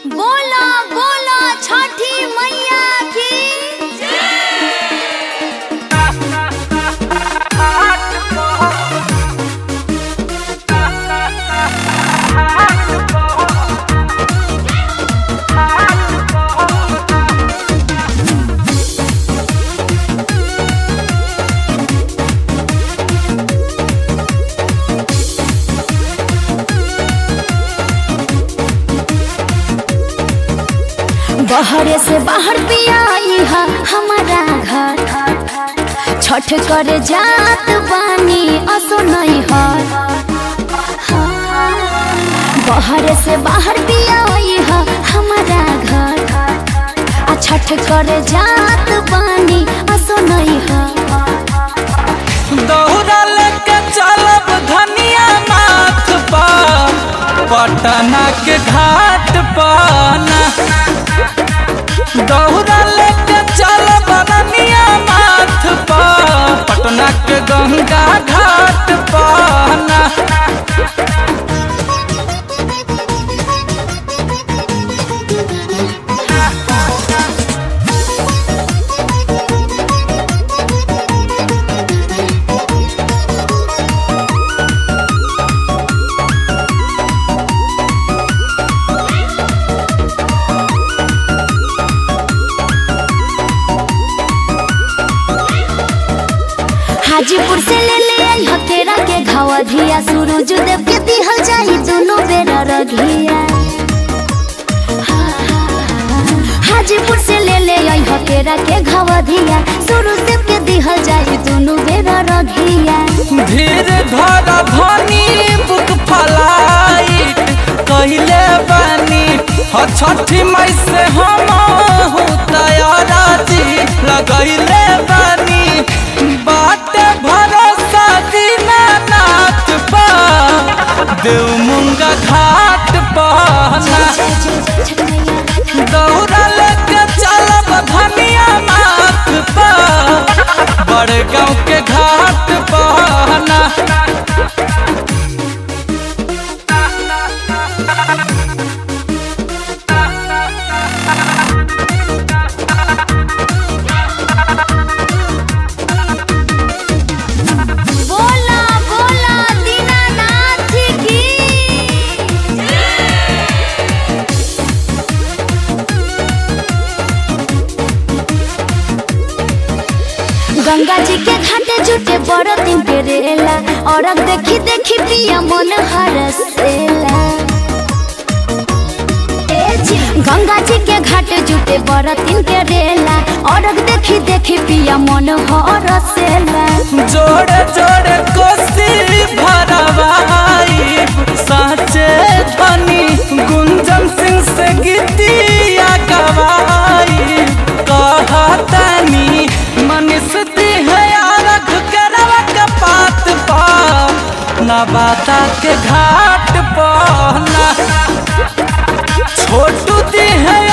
बोला बोला छठी मैया की बहरे से बाहर पिया इहा हमारा घर छठ करे जात बानी असो नहीं हर बहरे से बाहर पिया इहा हमारा घर आ छठ करे जात बानी असो नहीं हर दौड़ा लेके चलब धनिया माथ पर पटना के घाट पर ना। दौड़ा लेके चलब धनिया माथ पर पटना के गंगा घाट पर ना। हाजीपुर से ले ले आई हकेरा के घावा धिया सूरज देव के दिहल जाई दोनों बेरा रघिया हाजीपुर से ले ले आई हकेरा के घावा धिया सूरज देव के दिहल जाई दोनों बेरा रघिया धीर धर धनी बुक फलाई कहले बानी ह छठी मई से हम तैयारा जी लगैले बानी बात भरोसा दीनानाथ पा देव मुंगा घाट पहना दौड़ा लेके चलब धनिया माथ पर बड़े गाँव के घाट पहना बोला बोला दीनानाथ की गंगा जी के घाटे जुटे बड़ दिन के रेला और देखी देखी पिया मन हरसेला ए जी, गंगा जी के घाटे जुटे बड़ दिन के रेला और देखी देखी पिया मन हरसेला जोड़े जोड़े कोसी भरवाई साचे धनी गुंजन सिंह से गीतिया गवाई कहतनी मनीष दी है आरख के रवा के पात पा नवाता के घाट पर ना छोटू दी है